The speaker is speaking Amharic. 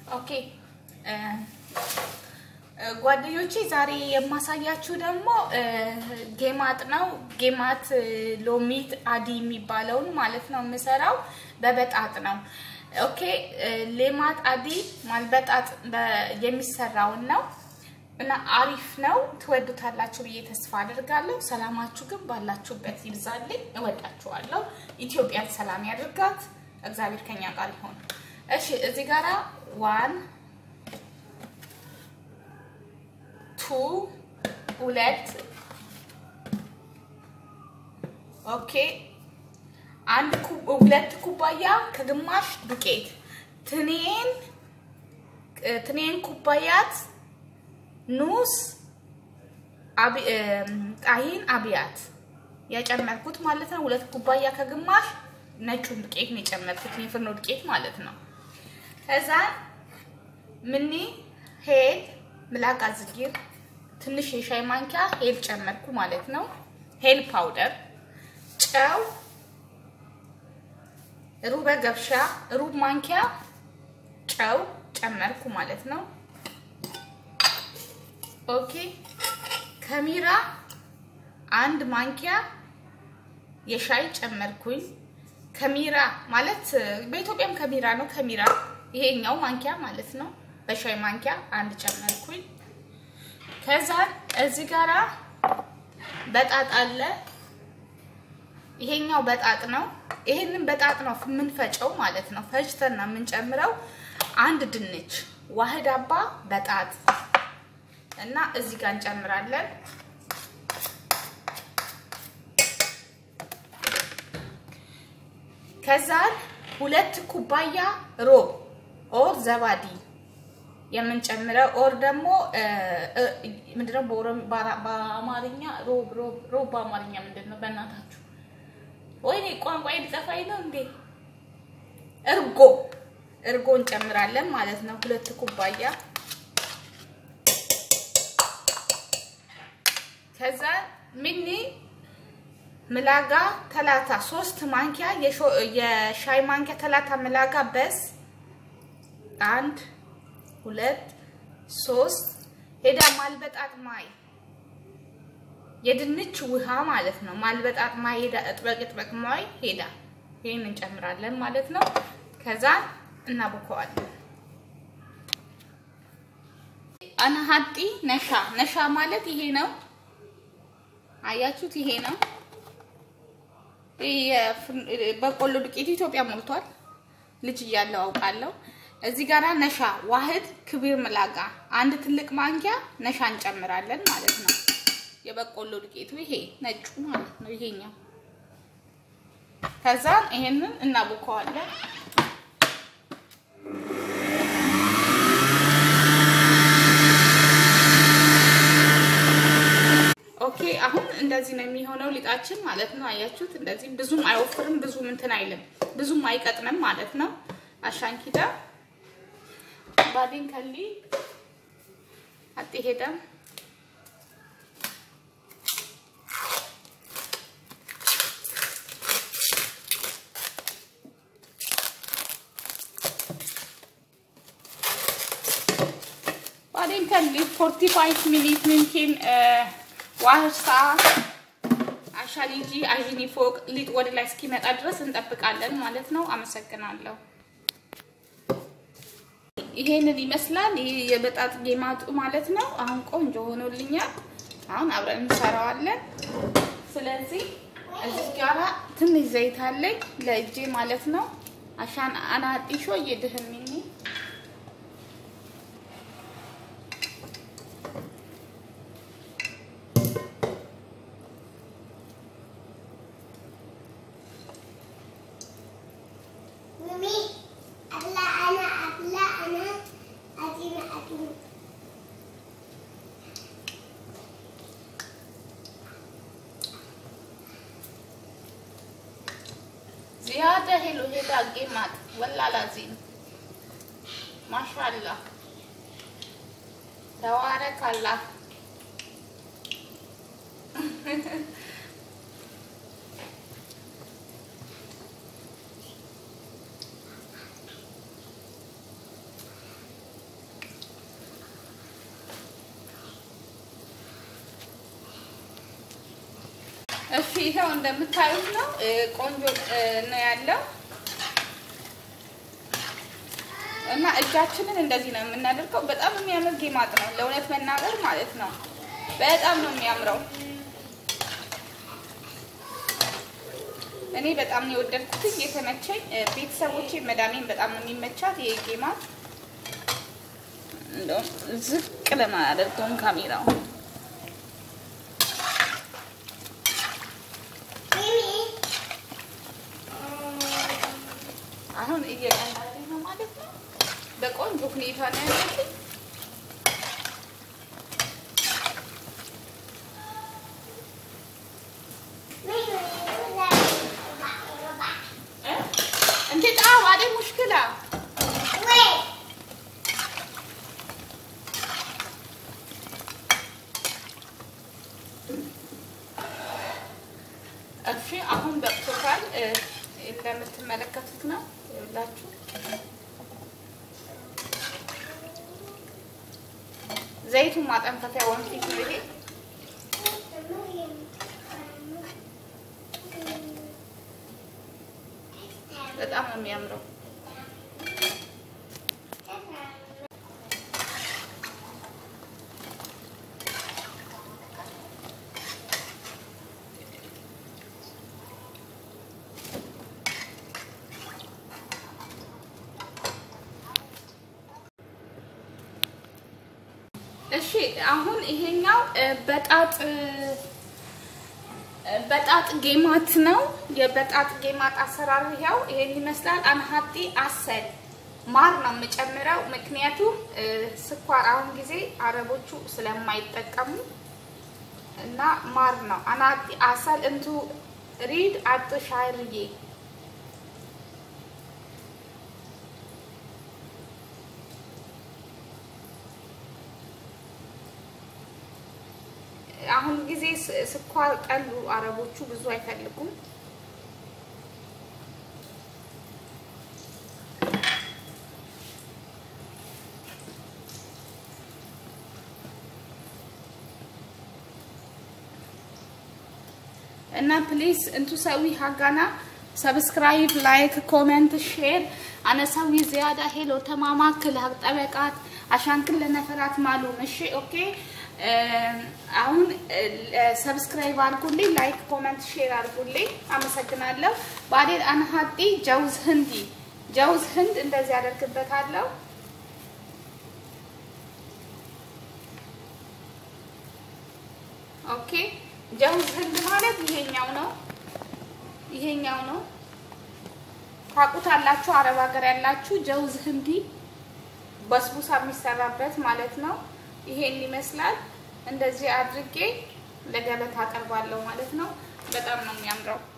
ኦኬ ጓደኞቼ ዛሬ የማሳያችሁ ደግሞ ጌማት ነው። ጌማት ሎሚት አዲ የሚባለውን ማለት ነው የምሰራው በበጣጥ ነው። ኦኬ ሌማት አዲ ማልበጣጥ የሚሰራውን ነው እና አሪፍ ነው። ትወዱታላችሁ ብዬ ተስፋ አድርጋለሁ። ሰላማችሁ ግን ባላችሁበት ይብዛልኝ። እወዳችኋለሁ። ኢትዮጵያን ሰላም ያድርጋት። እግዚአብሔር ከኛ ጋር ይሆን። እሺ እዚህ ጋራ ዋን ቱ ሁለት ኦኬ አንድ ሁለት ኩባያ ከግማሽ ዱቄት ትኔን ትኔን ኩባያት ኑስ ጣሂን አብያት የጨመርኩት ማለት ነው። ሁለት ኩባያ ከግማሽ ነጩን ዱቄት ነው የጨመርኩት፣ የፍርኖ ዱቄት ማለት ነው። ከዛ ምኒ ሄል ምላቃ ዝጊር ትንሽ የሻይ ማንኪያ ሄል ጨመርኩ ማለት ነው። ሄል ፓውደር፣ ጨው ሩበ ገብሻ ሩብ ማንኪያ ጨው ጨመርኩ ማለት ነው። ኦኬ ከሚራ አንድ ማንኪያ የሻይ ጨመርኩኝ። ከሚራ ማለት በኢትዮጵያም ከሚራ ነው። ከሚራ ይሄኛው ማንኪያ ማለት ነው። በሻይ ማንኪያ አንድ ጨመርኩኝ። ከዛ እዚህ ጋራ በጣጥ አለ። ይሄኛው በጣጥ ነው። ይሄንን በጣጥ ነው የምንፈጨው ማለት ነው። ፈጭተን ነው የምንጨምረው። አንድ ድንች ዋህድ አባ በጣጥ እና እዚህ ጋር እንጨምራለን። ከዛ ሁለት ኩባያ ሮብ ኦር ዘባዲ የምንጨምረው ኦር ደግሞ ምንድነው በአማርኛ ሮብ ሮብ ሮብ በአማርኛ ምንድን ነው? በእናታችሁ ወይኔ ቋንቋ ሊጠፋኝ ነው እንዴ? እርጎ እርጎ እንጨምራለን ማለት ነው። ሁለት ኩባያ ከዛ ሚኒ ምላጋ ተላታ ሶስት ማንኪያ የሻይ ማንኪያ ተላታ ምላጋ በስ አንድ ሁለት ሶስት ሄዳ ማልበጣጥ ማይ የድንች ውሃ ማለት ነው። ማልበጣጥ ማይ ሄዳ እጥበቅ እጥበቅ ማይ ሄዳ ይሄን እንጨምራለን ማለት ነው። ከዛ እናቦከዋለን። አናሀጢ ነሻ ነሻ ማለት ይሄ ነው። አያችሁት? ይሄ ነው በቆሎ ዱቄት ኢትዮጵያ ሞልቷል። ልጅ እያለው አውቃለሁ። እዚህ ጋራ ነሻ ዋህድ ክቢር ምላጋ አንድ ትልቅ ማንኪያ ነሻ እንጨምራለን ማለት ነው። የበቆሎ ዱቄቱ ይሄ ነጩ ማለት ነው። ይሄኛው ከዛ ይሄንን እናቦከዋለን። ኦኬ አሁን እንደዚህ ነው የሚሆነው ሊጣችን ማለት ነው። አያችሁት? እንደዚህ ብዙም አይወፍርም፣ ብዙም እንትን አይልም፣ ብዙም አይቀጥንም ማለት ነው። አሻንኪዳ ባዲን ከሊ አጤ ሄደም ባዲን ከሊ 45 ሚኒት ምንኪን ዋህድ ሰዓት አሻሊጂ አዥኒ ፎቅ ሊጥ ወደ ላይ እስኪመጣ ድረስ እንጠብቃለን ማለት ነው። አመሰግናለሁ። ይሄንን ይመስላል። ይሄ የበጣጥ ጌማጡ ማለት ነው። አሁን ቆንጆ ሆኖልኛል። አሁን አብረን እንሰራዋለን። ስለዚህ እዚህ ጋራ ትንሽ ዘይት አለኝ ለእጄ ማለት ነው። አሻን አናጢሾ እየድህሚኒ زيادة حلو هدا قيمات والله لازم ما شاء الله تبارك الله እሺ ይኸው እንደምታዩት ነው ቆንጆ ነው ያለው እና እጃችንን እንደዚህ ነው የምናደርገው። በጣም የሚያምር ጌማጥ ነው ለእውነት መናገር ማለት ነው። በጣም ነው የሚያምረው። እኔ በጣም ነው የወደድኩት የተመቸኝ። ቤተሰቦቼ መዳሜን በጣም ነው የሚመቻት ይሄ ጌማጥ። እንደውም ዝቅ ለማያደርገውን ካሜራው አሁን እየቀላለ ነው ማለት ነው። በቆንጆ ሁኔታ ነው ያለችኝ። انت تعال بعدين مشكلة እሺ አሁን በቅቶታል። እንደምትመለከቱት ነው ይላችሁ ዘይቱን ማጠንፈፊያ ወንፊት ነው ይሄ። በጣም ነው የሚያምረው። እሺ አሁን ይሄኛው በጣጥ በጣጥ ጌማት ነው። የበጣጥ ጌማት አሰራር ይኸው ይሄን ይመስላል። አንሀጢ አሰል ማር ነው የምጨምረው፣ ምክንያቱም ስኳር አሁን ጊዜ አረቦቹ ስለማይጠቀሙ እና ማር ነው። አናጢ አሰል እንቱ ሪድ አጥ ሻርዬ አሁን ጊዜ ስኳር ጠሉ አረቦቹ ብዙ አይፈልጉም። እና ፕሊዝ እንቱ ሰዊ ሀጋና ሰብስክራይብ ላይክ ኮሜንት ሼር አነሳዊ ዚያዳ ሄሎ ተማማክል ሀቅ ጠበቃት አሻንክል ለነፈራት ማሉም እሺ ኦኬ አሁን ሰብስክራይብ አድርጉልኝ፣ ላይክ ኮመንት ሼር አድርጉልኝ። አመሰግናለሁ። ባዴን አንሀጢ ጀውዝ ህንዲ ጀውዝ ህንድ እንደዚህ አደርግበታለሁ። ኦኬ ጀውዝ ህንድ ማለት ይሄኛው ነው፣ ይሄኛው ነው። ታውቁታላችሁ፣ አረብ ሀገር ያላችሁ ጀውዝ ህንዲ በስቡሳ የሚሰራበት ማለት ነው። ይሄን ይመስላል። እንደዚህ አድርጌ ለገበታ አቀርባለሁ ማለት ነው። በጣም ነው የሚያምረው።